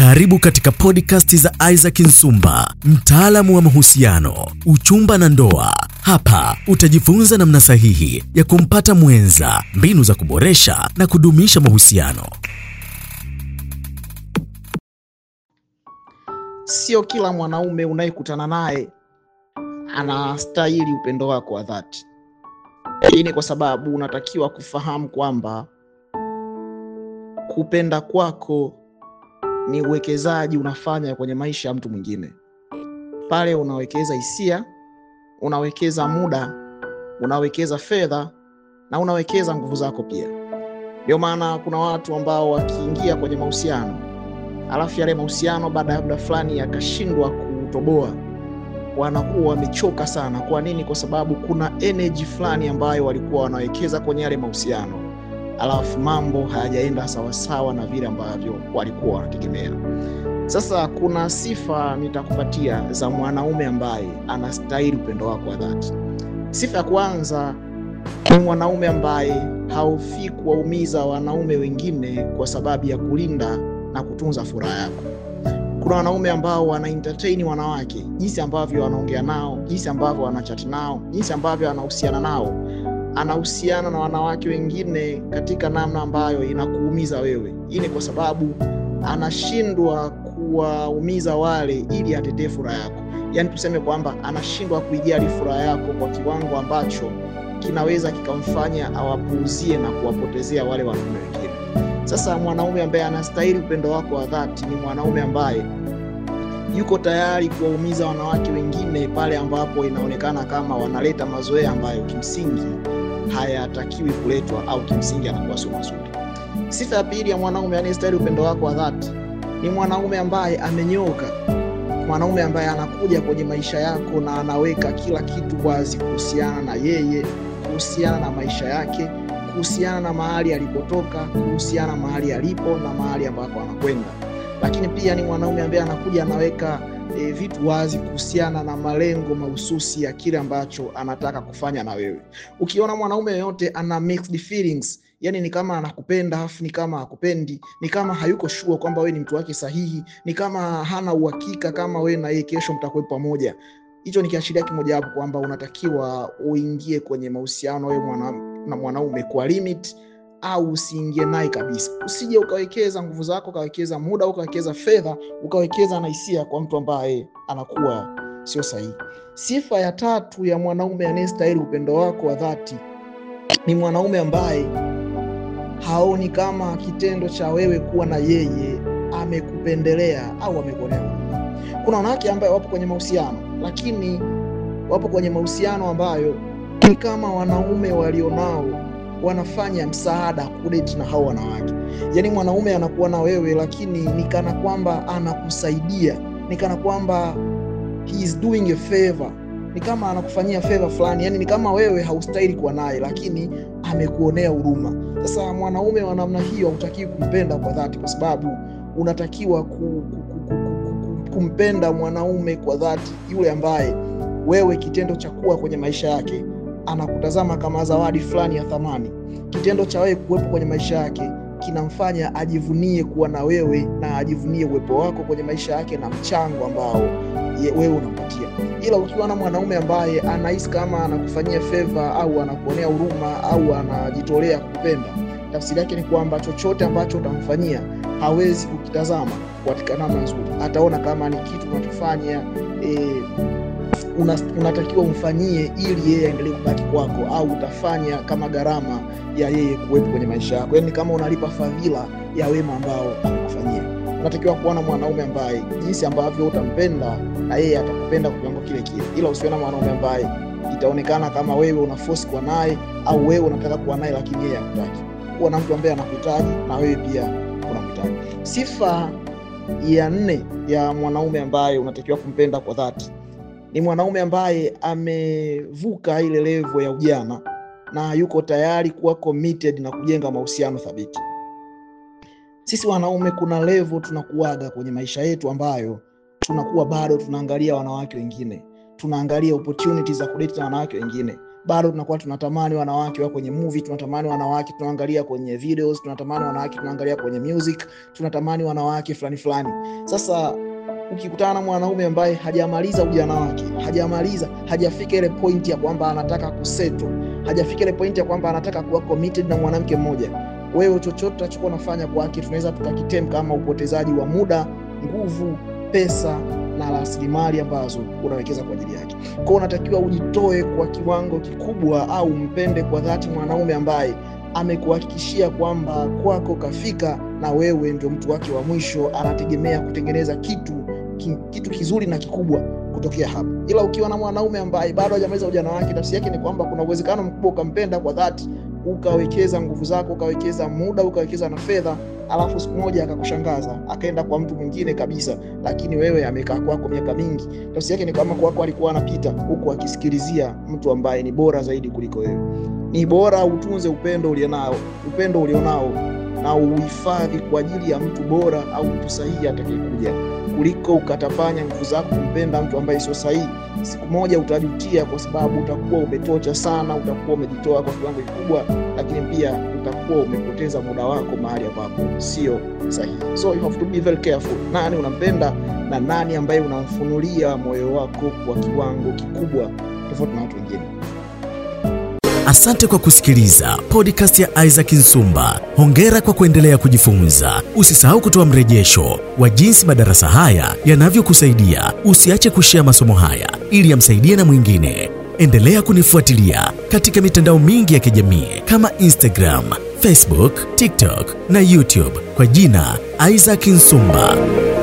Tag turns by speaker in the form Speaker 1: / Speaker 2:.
Speaker 1: Karibu katika podcast za Isaac Nsumba, mtaalamu wa mahusiano, uchumba na ndoa. Hapa utajifunza namna sahihi ya kumpata mwenza, mbinu za kuboresha na kudumisha mahusiano.
Speaker 2: Sio kila mwanaume unayekutana naye anastahili upendo wako wa dhati. Hii ni kwa sababu unatakiwa kufahamu kwamba kupenda kwako ni uwekezaji unafanya kwenye maisha ya mtu mwingine. Pale unawekeza hisia, unawekeza muda, unawekeza fedha na unawekeza nguvu zako pia. Ndio maana kuna watu ambao wakiingia kwenye mahusiano alafu yale mahusiano baada ya muda fulani yakashindwa kutoboa, wanakuwa wamechoka sana. Kwa nini? Kwa sababu kuna energy fulani ambayo walikuwa wanawekeza kwenye yale mahusiano, alafu mambo hayajaenda sawasawa na vile ambavyo walikuwa wanategemea. Sasa kuna sifa nitakupatia za mwanaume ambaye anastahili upendo wako wa dhati. Sifa ya kwanza ni mwanaume ambaye haufii kuwaumiza wanaume wengine kwa sababu ya kulinda na kutunza furaha yako. Kuna wanaume ambao wana entertain wanawake, jinsi ambavyo wanaongea nao, jinsi ambavyo wanachati nao, jinsi ambavyo anahusiana nao, anahusiana na wanawake wengine katika namna ambayo inakuumiza wewe. Hii ni kwa sababu anashindwa kuwaumiza wale ili atetee furaha yako. Yaani tuseme kwamba anashindwa kuijali furaha yako kwa kiwango ambacho kinaweza kikamfanya awapuuzie na kuwapotezea wale wanaume wengine. Sasa mwanaume ambaye anastahili upendo wako wa dhati ni mwanaume ambaye yuko tayari kuwaumiza wanawake wengine pale ambapo inaonekana kama wanaleta mazoea ambayo kimsingi hayatakiwi kuletwa au kimsingi anakuwa sio mazuri. Sifa ya pili ya mwanaume anayestahili upendo wako wa dhati ni mwanaume ambaye amenyoka, mwanaume ambaye anakuja kwenye maisha yako na anaweka kila kitu wazi kuhusiana na yeye, kuhusiana na maisha yake kuhusiana na mahali alipotoka, kuhusiana na mahali alipo na mahali ambapo anakwenda. Lakini pia ni mwanaume ambaye anakuja anaweka e, vitu wazi kuhusiana na malengo mahususi ya kile ambacho anataka kufanya na wewe. Ukiona mwanaume yoyote ana mixed feelings, yani ni kama anakupenda afu ni kama hakupendi, ni kama hayuko sure kwamba wewe ni mtu wake sahihi, ni kama hana uhakika kama wewe na yeye kesho mtakuwa pamoja, hicho ni kiashiria kimojawapo kwamba unatakiwa uingie kwenye mahusiano wewe mwana na mwanaume kwa limit au usiingie naye kabisa. Usije ukawekeza nguvu zako, ukawekeza muda, ukawekeza fedha, ukawekeza na hisia kwa mtu ambaye anakuwa sio sahihi. Sifa ya tatu ya mwanaume anayestahili upendo wako wa dhati ni mwanaume ambaye haoni kama kitendo cha wewe kuwa na yeye amekupendelea au amekuonea huruma. Kuna wanawake ambayo wapo kwenye mahusiano, lakini wapo kwenye mahusiano ambayo ni kama wanaume walionao wanafanya msaada kudeti na hao wanawake. Yaani mwanaume anakuwa na wewe, lakini ni kana kwamba anakusaidia, ni kana kwamba he is doing a favor, ni kama anakufanyia favor fulani, yani ni kama wewe haustahili kuwa naye, lakini amekuonea huruma. Sasa mwanaume wa namna hiyo hautakiwi kumpenda kwa dhati, kwa sababu unatakiwa ku, ku, ku, ku, ku, kumpenda mwanaume kwa dhati, yule ambaye wewe kitendo cha kuwa kwenye maisha yake anakutazama kama zawadi fulani ya thamani. Kitendo cha wewe kuwepo kwenye maisha yake kinamfanya ajivunie kuwa na wewe na ajivunie uwepo wako kwenye maisha yake na mchango ambao ye, wewe unampatia. Ila ukiwa na mwanaume ambaye anahisi kama anakufanyia favor au anakuonea huruma au anajitolea kukupenda, tafsiri yake ni kwamba chochote ambacho utamfanyia hawezi kukitazama katika namna nzuri, ataona kama ni kitu unachofanya eh, una, unatakiwa umfanyie ili yeye aendelee kubaki kwako, au utafanya kama gharama ya yeye kuwepo kwenye maisha yako, yaani kama unalipa fadhila ya wema ambao amekufanyia. Unatakiwa kuona mwanaume ambaye jinsi ambavyo utampenda na yeye atakupenda kwa kiwango kile kile, ila usiwe mwanaume ambaye itaonekana kama wewe una force kuwa naye au wewe unataka kuwa naye lakini yeye hakutaki. Kuwa na mtu ambaye anakuhitaji na wewe pia unamhitaji. Sifa ya nne ya mwanaume ambaye unatakiwa kumpenda kwa dhati ni mwanaume ambaye amevuka ile levo ya ujana na yuko tayari kuwa committed na kujenga mahusiano thabiti. Sisi wanaume kuna levo tunakuaga kwenye maisha yetu ambayo tunakuwa bado tunaangalia wanawake wengine, tunaangalia opportunities za kudate na wanawake wengine, bado tunakuwa tunatamani wanawake wa kwenye movie, tunatamani wanawake tunaangalia kwenye videos, tunatamani wanawake tunaangalia kwenye music, tunatamani wanawake fulani fulani. Sasa ukikutana na mwanaume ambaye hajamaliza ujana wake, hajamaliza, hajafika ile point ya kwamba anataka kuseto, hajafika ile point ya kwamba anataka kuwa committed na mwanamke mmoja, wewe chochote utachokuwa unafanya kwake tunaweza tukakitem kama upotezaji wa muda, nguvu, pesa na rasilimali ambazo unawekeza kwa ajili yake. Kwa hiyo unatakiwa ujitoe kwa kiwango kikubwa, au mpende kwa dhati mwanaume ambaye amekuhakikishia kwamba kwako kafika na wewe ndio mtu wake wa mwisho, anategemea kutengeneza kitu ki, kitu kizuri na kikubwa kutokea hapo. Ila ukiwa na mwanaume ambaye bado hajamaliza ujana wake, tafsiri yake ni kwamba kuna uwezekano mkubwa ukampenda kwa dhati, ukawekeza nguvu zako, ukawekeza muda, ukawekeza na fedha, alafu siku moja akakushangaza akaenda kwa mtu mwingine kabisa, lakini wewe amekaa kwako miaka mingi. Tafsiri yake ni kwamba kwako alikuwa anapita huku akisikilizia mtu ambaye ni bora zaidi kuliko wewe. Ni bora utunze upendo ulionao, upendo ulionao na uhifadhi kwa ajili ya mtu bora au mtu sahihi atakayekuja, kuliko ukatapanya nguvu zako kumpenda mtu ambaye sio sahihi. Siku moja utajutia, kwa sababu utakuwa umetocha sana, utakuwa umejitoa kwa kiwango kikubwa, lakini pia utakuwa umepoteza muda wako mahali ambapo sio sahihi. So you have to be very careful, nani unampenda na nani ambaye unamfunulia moyo wako kwa kiwango kikubwa, tofauti na watu wengine.
Speaker 1: Asante kwa kusikiliza podcast ya Isaac Nsumba. Hongera kwa kuendelea kujifunza. Usisahau kutoa mrejesho wa jinsi madarasa haya yanavyokusaidia. Usiache kushea masomo haya ili yamsaidie na mwingine. Endelea kunifuatilia katika mitandao mingi ya kijamii kama Instagram, Facebook, TikTok na YouTube kwa jina Isaac Nsumba.